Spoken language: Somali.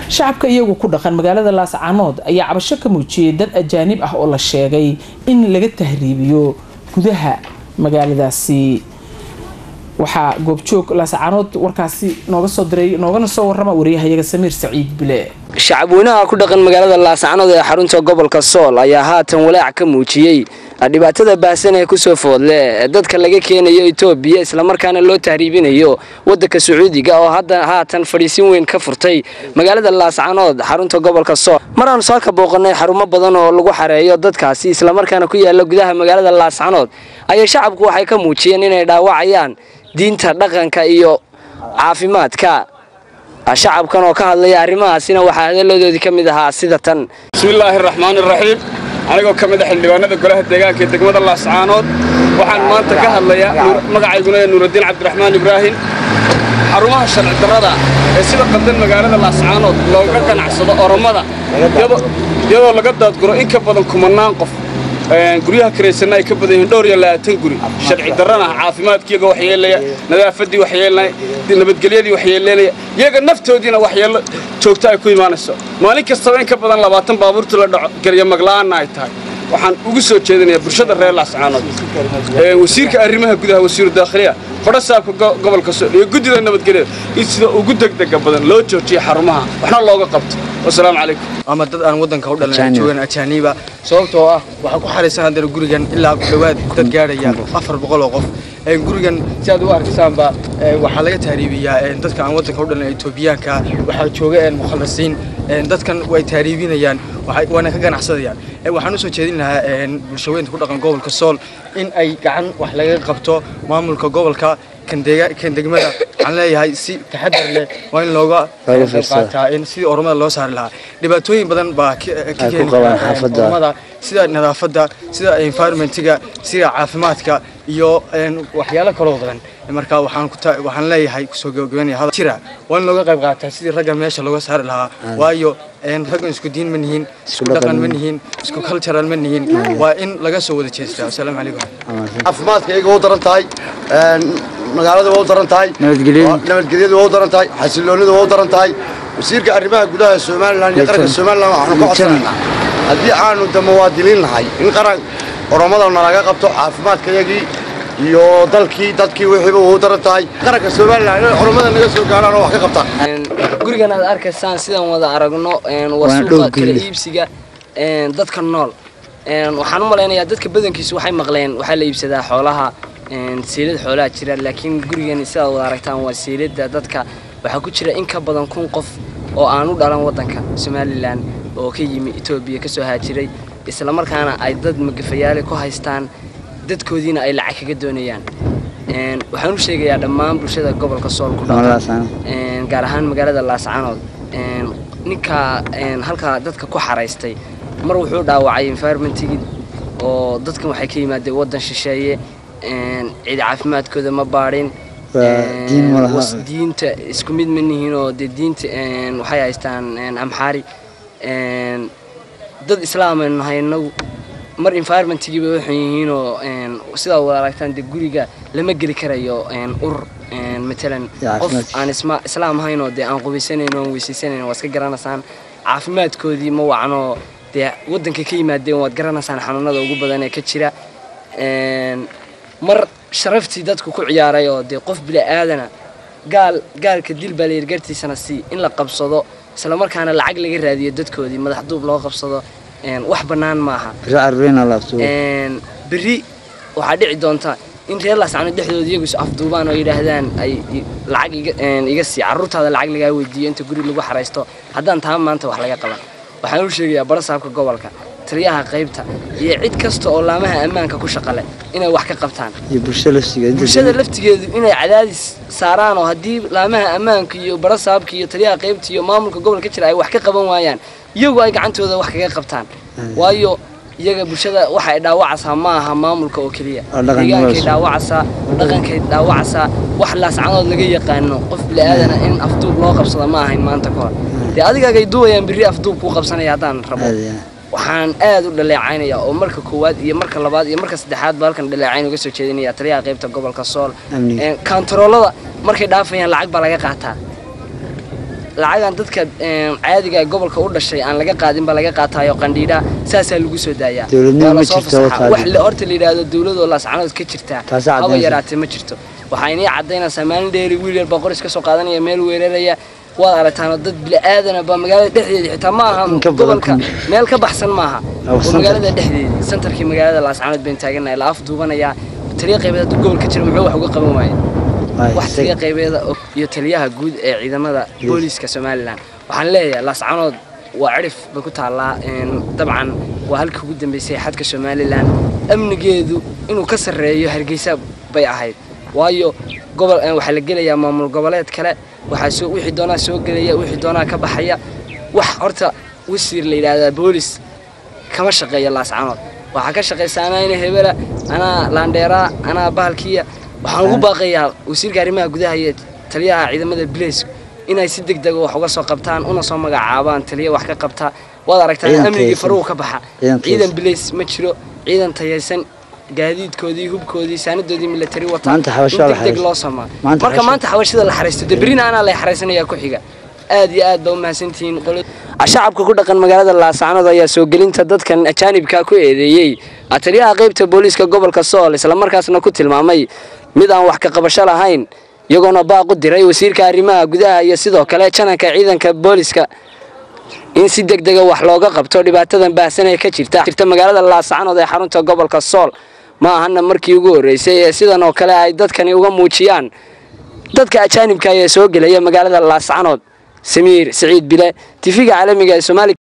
shacabka iyagu ku dhaqan magaalada laascaanood ayaa cabasho ka muujiyay dad ajaanib ah oo la sheegay in laga tahriibiyo gudaha magaaladaasi waxaa goobjoog laascaanood warkaasi nooga soo diray noogana soo warrama wariyahayaga samiir saciid bile shacabweynaha ku dhaqan magaalada laascaanood ee xarunta gobolka sool ayaa haatan walaac ka muujiyey dhibaatada baahsan ee kusoo foodle ee dadka laga keenayo itoobiya islamarkaana loo tahriibinayo wadanka sacuudiga oo hadda haatan fadhiisin weyn ka furtay magaalada laascaanood xarunta gobolka sool maraanu soo ka booqanay xarumo badan oo lagu xareeyo dadkaasi islamarkaana ku yaala gudaha magaalada laascaanood ayaa shacabku waxay ka muujiyeen inay dhaawacayaan diinta dhaqanka iyo caafimaadka shacabkan oo ka hadlaya arrimahaasina waxaa hadaladoodii ka mid ahaa sida tan bismillaahi araxmaan iraxiim anigoo ka mid a xildhibaanada golaha deegaanka ee degmada laascaanood waxaan maanta ka hadlayaa magacayguna ee nuuraddiin cabdiraxmaan ibraahim xarumaha sharci darrada ee sida qaldan magaalada laascaanood looga ganacsado oromada iyadoo laga daadguro in ka badan kumannaan qof guryaha karaysanna ay ka badan yihiin dhowr iyo labaatan guri sharci darrana caafimaadkiiyaga waxyeelaya nadaafaddii waxyeelanaya nabadgelyadii waxyeelanaya iyaga naftoodiina waxyeello joogto ay ku imaanayso maalin kastaba in ka badan labaatan baabuurta la dhaco garya magla'aanna ay tahay waxaan ugu soo jeedinayaa bulshada reer laascaanood wasiirka arrimaha gudaha wasiiru daakhiliya fadhasaabka gobolka sool iyo guddida nabadgelyada in sida ugu degdega badan loo joojiyo xarumaha waxna looga qabto wasalaamu calaykum ama dad aan waddanka u dhalan joogan ajaaniba sababtoo ah waxaa ku xaraysan haddana gurigan ilaa ku dhowaad dad gaadhaya afar boqol oo qof gurigan si aad u arkaysaanba waxaa laga tahriibiyaa dadka aan waddanka u dhalan etoobiyaanka waxaa jooga mukhalasiin dadkan way tahriibinayaan waana ka ganacsadayaan waxaan usoo jeedin lahaa bulshaweynta ku dhaqan gobolka sool in ay gacan wax laga qabto maamulka gobolka kan degmada waxaan leeyahay si taxadar leh waa in looga qayb qaataa in sidii oromada loo saari lahaa dhibaatooyin badan baa ka keeni oromada sida nadaafadda sida environmentiga sida caafimaadka iyo waxyaalo kaloo badan marka waxaan leeyahay kusoo gabagabanaya jira waa in looga qayb qaataa sidii raggan meesha looga saari lahaa waayo raggan isku diin ma nihiin isku dhaqan ma nihiin isku cultural ma nihiin waa in laga soo wada jeestaa asalaamu calaykum caafimaadka iyaga waa u daran tahay magaalada waa u daran tahay nabadgelyadu waa u daran tahay xasiloonida waa u daran tahay wasiirka arrimaha gudaha somalilan iyo qaranka somalilan waxaanu ka codsanaynaa haddii aanu da muwaadiniin nahay in qaran oromada nalaga qabto caafimaadkayagii iyo dalkii dadkii wixiiba waa u daran tahay qaranka somalilan inay oromada naga soo gaaraan oo wax ka qabtaan gurigan aad arkaysaan sidaan wada aragno waa suuqa kala iibsiga dadka nool waxaan u malaynayaa dadka badankiisu waxay maqleen waxaa la iibsadaa xoolaha seelad xoolaha jira laakiin gurigan sidaad wada aragtaan waa seelada dadka waxaa ku jira in ka badan kun qof oo aan u dhalan waddanka somalilan oo ka yimi etoobiya kasoo haajiray islamarkaana ay dad magafayaale ku haystaan dadkoodiina ay lacag kaga doonayaan waxaan u sheegayaa dhammaan bulshada gobolka sool ku dhaqan gaar ahaan magaalada laascaanood ninka halkaa dadka ku xaraystay mar wuxuu dhaawacay environmentigii oo dadkan waxay ka yimaadeen waddan shisheeye cid caafimaadkooda ma baadhin diinta isku mid ma nihiin oo dee diinta waxay haystaan amxaari dad islaamaynu nahay inagu mar environmentigiiba waxay yihiinoo sidaa wada aragtaan dee guriga lama geli karayo urur matalan qof aan islaam ahaynoo dee aan qubaysanayn oon weysaysanayno waa iska garanaysaan caafimaadkoodii ma wacnoo dee waddanka ka yimaadeen waad garanaysaan xanuunada ugu badan ee ka jira mar sharaftii dadku ku ciyaaray oo dee qof bila'aadana gaal gaalka dil baa layidhi gartiisana si in la qabsado islamarkaana lacag laga raadiyo dadkoodii madax duub loo qabsado wax bannaan maaha berri waxaa dhici doonta in reer laascano dhexdooda iyagu is afduubaan oo yidhaahdaan ay lacag iga sii carruurtaada lacag lagaa weydiiyo inta guri lagu xaraysto haddaan taa maanta wax laga qaban waxaan u sheegayaa barasaabka gobolka taliyaha qaybta iyo cid kasta oo laamaha ammaanka ku shaqale inay wax ka qabtaan bulshada laftigeedu inay cadaadis saaraan oo haddii laamaha ammaanka iyo barasaabka iyo taliyaha qaybta iyo maamulka gobolka jira ay wax ka qaban waayaan iyagu ay gacantooda wax kaga qabtaan waayo iyaga bulshada waxa ay dhaawacaysaa ma aha maamulka oo keliya deegaankay dhaawacaysaa dhaqankay dhaawacaysaa wax laascanood laga yaqaano qof bila'aadana in afduub loo qabsada ma ahayn maanta ka hor dee adigaagay duwayaan berri afduub kuu qabsanaya haddaan rabo waxaan aad u dhaleecaynaya oo marka koowaad iyo marka labaad iyo marka saddexaad ba halkan dhaleecayn uga soo jeedinaya taliyaha qaybta gobolka sool kantaroolada markay dhaafayaan lacag baa laga qaataa lacagan dadka caadiga gobolka u dhashay aan laga qaadinba laga qaatayo qandhiidha saasaa lagu soo daayaa waa lasoo fasaxa wax horta la yidhaahdo dowladoo laascanood ka jirtaa haba yaraatee ma jirto waxaa inii caddaynaysaa maalin dheeri wiil yar baa qoris ka soo qaadanaya meel weeraraya waad aragtaan dad bila'aadana baa magaalada dhexdeeda xitaa ma aha gobolka meel ka baxsan maaha oo magaalada dhexdeeda santarkii magaalada laascanood bayn taaganahay la af duubanayaa taliya qaybeed hadduu gobolka jira muxuu wax uga qaban waaye wax taliya qaybeeda iyo taliyaha guud ee ciidamada booliiska somalilan waxaan leeyahay laascanood waa cirif bay ku taallaa dabcan waa halka ugu dambeysay xadka somalilan amnigeedu inuu ka sarreeyo hargeysa bay ahayd waayo gobol waxaa la gelayaa maamul goboleed kale waxaa soo wixii doonaa soo gelaya wixii doonaa ka baxaya wax horta wasiir la yidhaahdaa boolis kama shaqeeya laascanood waxaa ka shaqaysa anaa ina hebela anaa laandheeraa anaa bahalkiya waxaan ugu baaqayaa wasiirka arrimaha gudaha iyo taliyaha ciidamada bileysku inay si deg dega wax uga soo qabtaan una soo magacaabaan taliya wax ka qabta waad aragtaan amnigii faruhu ka baxa ciidan bileys ma jiro ciidan tayaysan gaadiidkoodii hubkoodii saanadoodii milatari wata in degdeg loo samaa marka maanta xabashida la xaraysto de berina anaa lay xaraysanayaa ku xiga aad iyo aad baa u mahadsantihiin shacabka ku dhaqan magaalada laascanood ayaa soo gelinta dadkan ajaanibka ku eedeeyey taliyaha qaybta booliiska gobolka sool islamarkaasna ku tilmaamay mid aan wax ka qabasho lahayn iyagoona baaq u diray wasiirka arrimaha gudaha iyo sidoo kale jananka ciidanka booliiska in si deg dega wax looga qabto dhibaatadan baahsan ee ka jirta jirta magaalada laascanood ee xarunta gobolka sool ma ahana markii ugu horreysay ee sidan oo kale ay dadkani uga muujiyaan dadka ajaanibka ee soo gelaya magaalada laascanood samiir siciid bile tifiga caalamiga ee soomaaliya